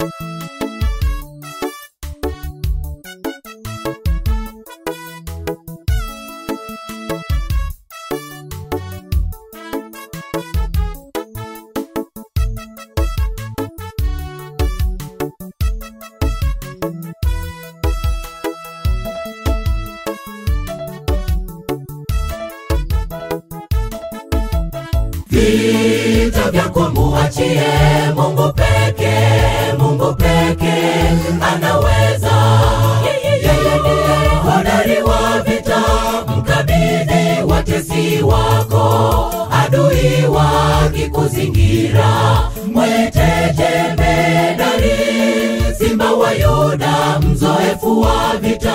vita vyako muachie Mungu peke, Mungu peke anaweza. Yeye ndiye hodari wa vita, mkabidhi watesi wako, adui wakikuzingira, mwite jemedari, simba wa Yuda, mzoefu wa vita,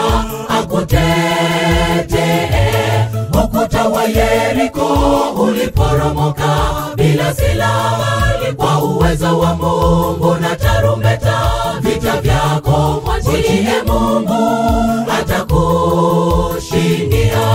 akutetee ukuta wa Yeriko uliporomoka bila silaha, kwa uwezo wa Mungu na tarumbeta. Vita vyako mwachie Mungu, atakushindia.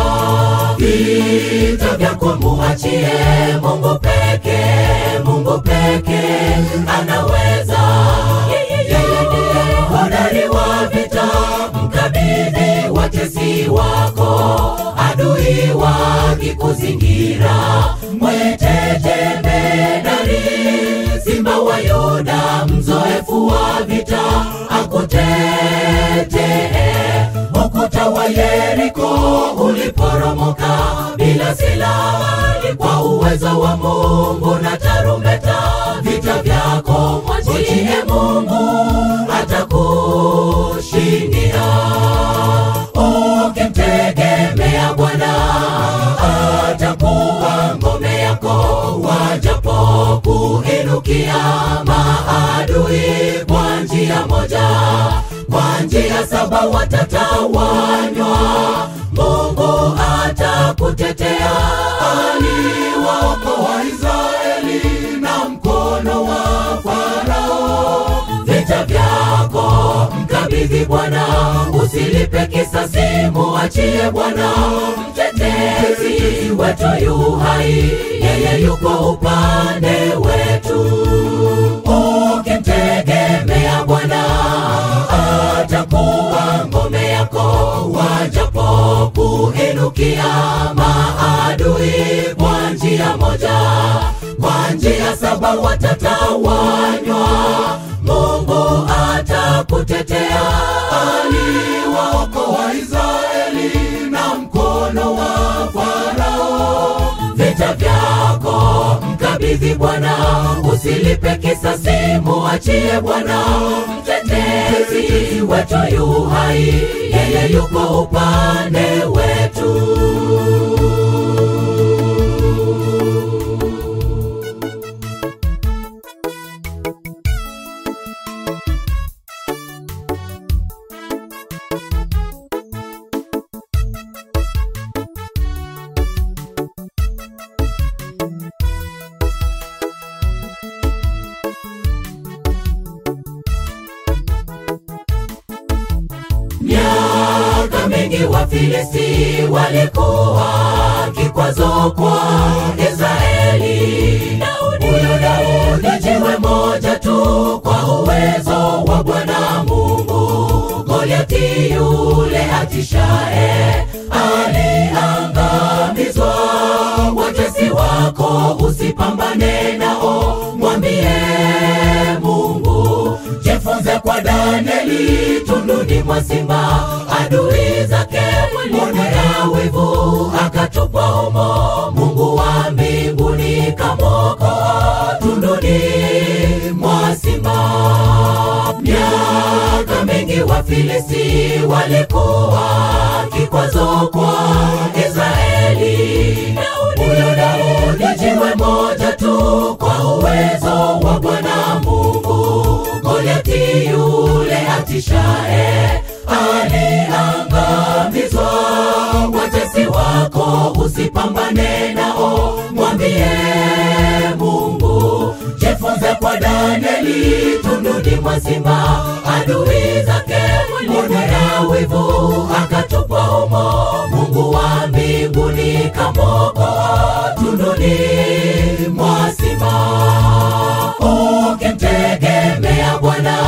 Vita vyako muachie Mungu peke, Mungu peke anaweza. Yeye ndiye hodari wa vita, mkabidhi watesi wako adui wakikuzingira, mwite jemedari, simba wa Yuda, mzoefu wa vita, akutetee. Ukuta wa Yeriko uliporomoka bila silaha, kwa uwezo wa Mungu na tarumbeta. Vita vyako mwachie Mungu, atakushindia ukimtegemea Bwana atakuwa ngome yako, wajapo kuinukia maadui kwa njia moja, kwa njia saba watatawanywa. Mungu atakutetea, aliwaokoa Israeli na mkono wa Farao. Vita vyako mkabidhi Bwana, usilipe kisasi, muachie Bwana. Mtetezi wetu yu hai, yeye yuko upande wetu. Ukimtegemea Bwana, atakuwa ngome yako, wajapo kuinukia maadui kwa njia moja, kwa njia saba watatawanywa. Mungu atakutetea, aliwaokoa Israeli na mkono wa Farao. Vita vyako mkabidhi Bwana, usilipe kisasi, muachie Bwana. Mtetezi wetu yu hai, yeye yuko upande wetu. Miaka mingi Wafilisti walikuwa kikwazo kwa Israeli. Huyo Daudi jiwe moja tu kwa uwezo wa Bwana Mungu. Goliati yule atishaye aliangamizwa. Watesi wako usipambane nao, mwambie Mungu. Jifunze kwa Danieli tunduni mwa simba, adui zake mwonea wivu, akatupwa humo. Mungu wa mbinguni kamwokoa tunduni mwa simba. Miaka mingi Wafilisti walikuwa kikwazo kwa Israeli. Huyo Daudi jiwe moja tu kwa uwezo wa Bwana Mungu. Goliati yule atishaye aliangamizwa. Watesi wako usipambane nao, mwambie Mungu. Jifunze kwa Danieli tunduni mwa simba, adui zake mwonea wivu, akatupwa humo. Mungu wa mbinguni kamwokoa tunduni mwa simba. Ukimtegemea Bwana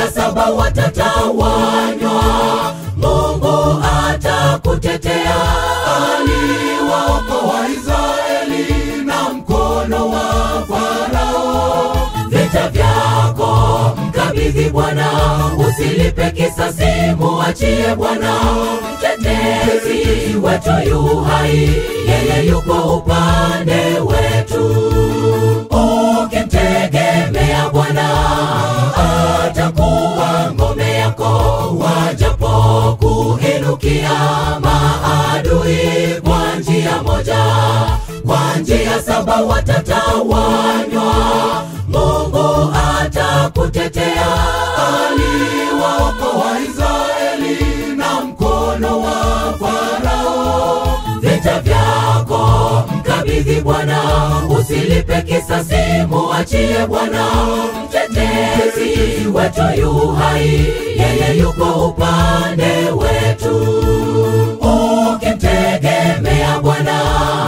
njia saba watatawanywa. Mungu atakutetea, aliwaokoa Israeli na mkono wa Farao. Vita vyako mkabidhi Bwana, usilipe kisasi, muachie Bwana. Mtetezi wetu yu hai, yeye yuko upande wetu. Ukimtegemea Bwana, atakuwa ngome yako, wajapo kuinukia maadui kwa njia moja, kwa njia saba watatawanywa. Mungu atakutetea, aliwaokoa Israeli na mkono wa Farao. Vita vyako mkabidhi Bwana, usilipe kisasi, muachie Bwana. Mtetezi wetu yu hai, yeye yuko upande wetu. Ukimtegemea Bwana,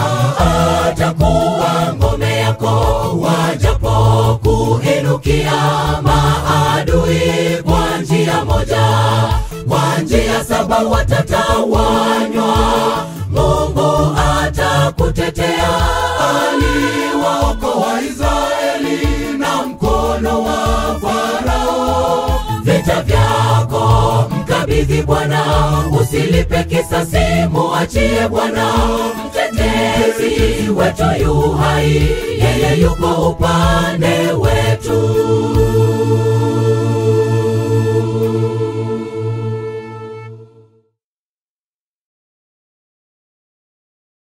atakuwa ngome yako, wajapo kuinukia maadui kwa njia moja, kwa njia saba watatawanywa. Mungu atakutetea, aliwaokoa Israeli na mkono wa Farao. Vita vyako mkabidhi Bwana, usilipe kisasi, muachie Bwana. Mtetezi wetu yu hai, yeye yuko upande wetu.